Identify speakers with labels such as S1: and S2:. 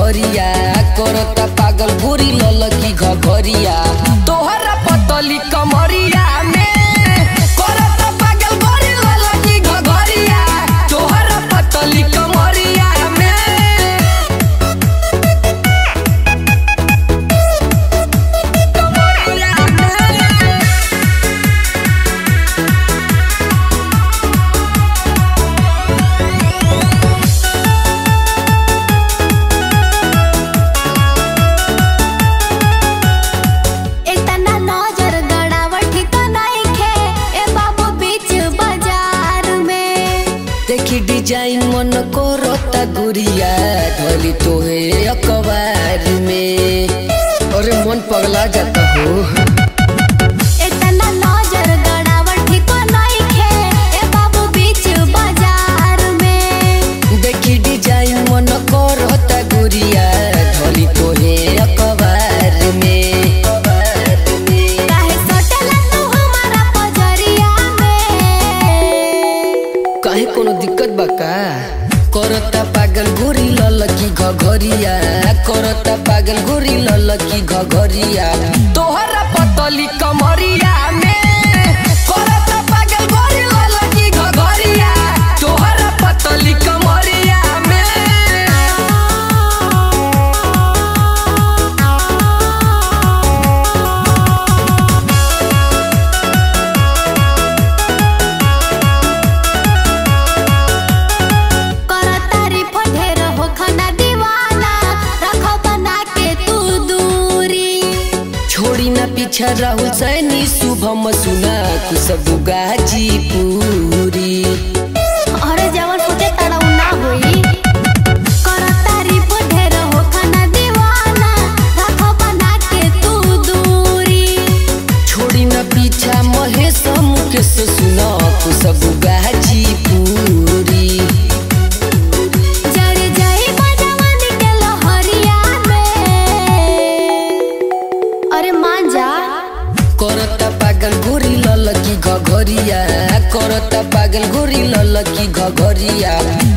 S1: घघरिया करता पागल गोरी ललकी घघरिया तोहरा पतली कमरिया में करता पागल गोरी ललकी घघरिया तोहरा पतली कमरिया में कमरिया में
S2: इतना नजर गड़ावट तो नइखे ए बाबू बीच बाजार में
S1: देखी डिजाइन मन करता गुड़िया ढोली तोहे अखबार में अरे मन पगला जाता हो
S2: इतना नजर गड़ावट तो नइखे ए बाबू बीच बाजार में
S1: देखी डिजाइन मन करता गुड़िया ढोली तोहे अखबार में अखबार में
S2: काहे सटला तू हमारा पजरिया में
S1: काहे कोनो दिक्कत बा का करता पागल गोरी ललकी घघरिया करता पागल गोरी ललकी घघरिया तोहरा पतली कमरिया में करता पागल गोरी ललकी घघरिया तोहरा पतली कमरिया में
S2: करतारी फढेर हो खना दीवाना रखो बना के तू दूरी
S1: छोड़ी ना पीछा राहुल सैनी शुभम सुना खुशबू गाजीपुरी
S2: अरे जवन फुटे तड़ा ना होई करतारी फढेर हो खना दीवाना रखो बना के तू दूरी
S1: छोड़ी न पीछा महेश मुकेश सुन खुशबू गाजीपुरी
S2: जड़ जाई बजवन के लहरिया में अरे मान जा
S1: करता पागल गोरी ललकी घघरिया करता पागल गोरी ललकी घघरिया